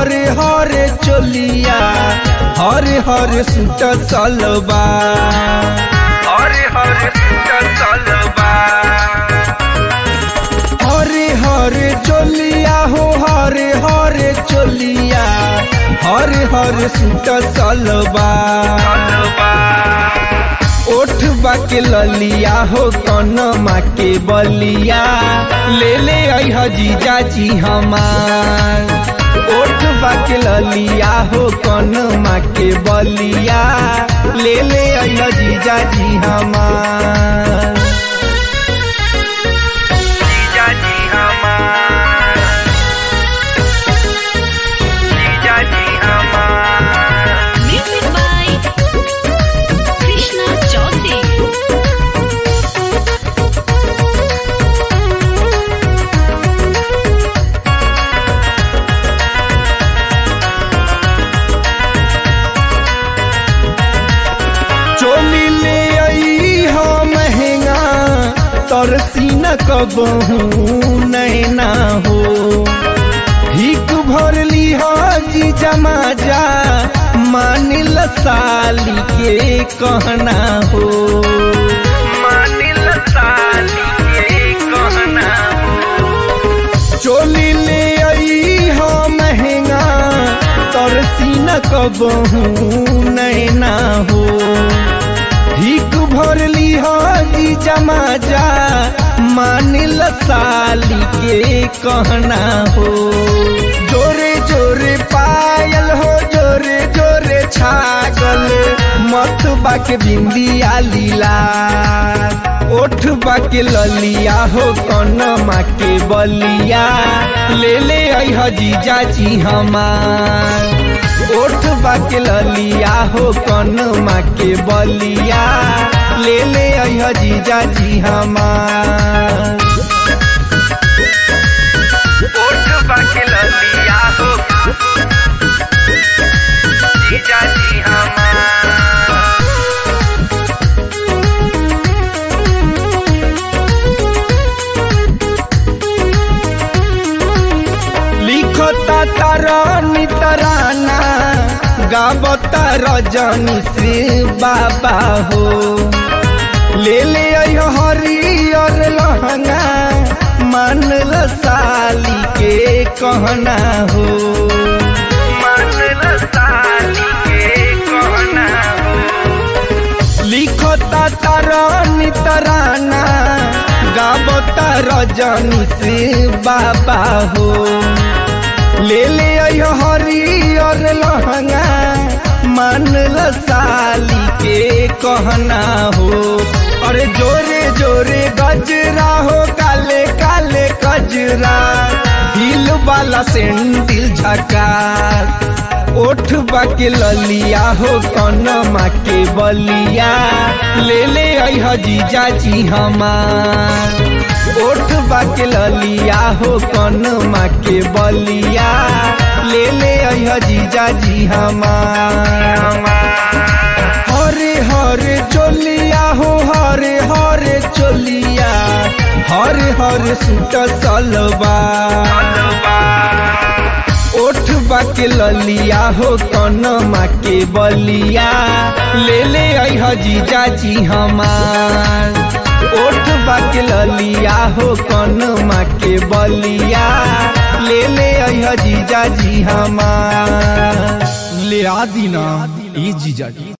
हरे हरे चोलिया हरे हरे सूट सलबा हरे हरे सूट सलबा हरे हरे चोलिया हो हरे हरे चोलिया हरे हरे सूट सलबा ओठ बाके ललिया हो कन माके बलिया ले ले अह जीजा जी हमार ओठ बाके ललिया हो कन माके बलिया ले ले अह जीजा जी हमार जीजा जी हमार जीजा जी हमार Music by Krishna Chaudhary. चोली ले आई हो महंगा तरसी न कबहू नैना हो हिक भर ली हो जी जमा जा मानिल साली के कहना हो मानिल साली के कहना हो चोली ले आई हो महंगा तरसी न कबहू नैना हो हिक भर ली हो जी जमा जा मानिल साली के कहना हो जोरे जोरे पायल हो जोरे जोरे छागल मत बाके बिंदिया लीला ओठ बाके ललिया हो कन माके बलिया ले ले अह जीजा जी हमार ओठ बाके ललिया हो कन माके बलिया ले ले अह जीजा जी हमार ओठ बाके ललिया हो जीजा जी हमार लिखता तरनी तराना गावता रजनी से बाबा हो ले ले अइहो हरियर लहंगा मानल साली के कहना हो मानल साली के कहना हो लिखता तरनी तराना गावता रजनी से बाबा हो ले ले अइहो हरियर लहंगा मानल साली के कहना हो अरे जोरे जोरे गजरा हो काले काले गजरा हिल वाला सेंडिल झका ओठ बाके ललिया हो कन माके बलिया ले ले अइह जीजा जी हमार ओठ बाके ललिया हो कन माके बलिया ले ले अइह जीजा जी हमार हरे हरे चोलिया हो हरे हरे चोलिया हरे हरे सूट सलवा ओठ बाके ललिया हो कन माके बलिया ले ले अइह जीजा जी हमार ओठ बाके ललिया हो कन माके बलिया ले ले अइह जीजा जी हमार ले आ दीना ए जीजा जी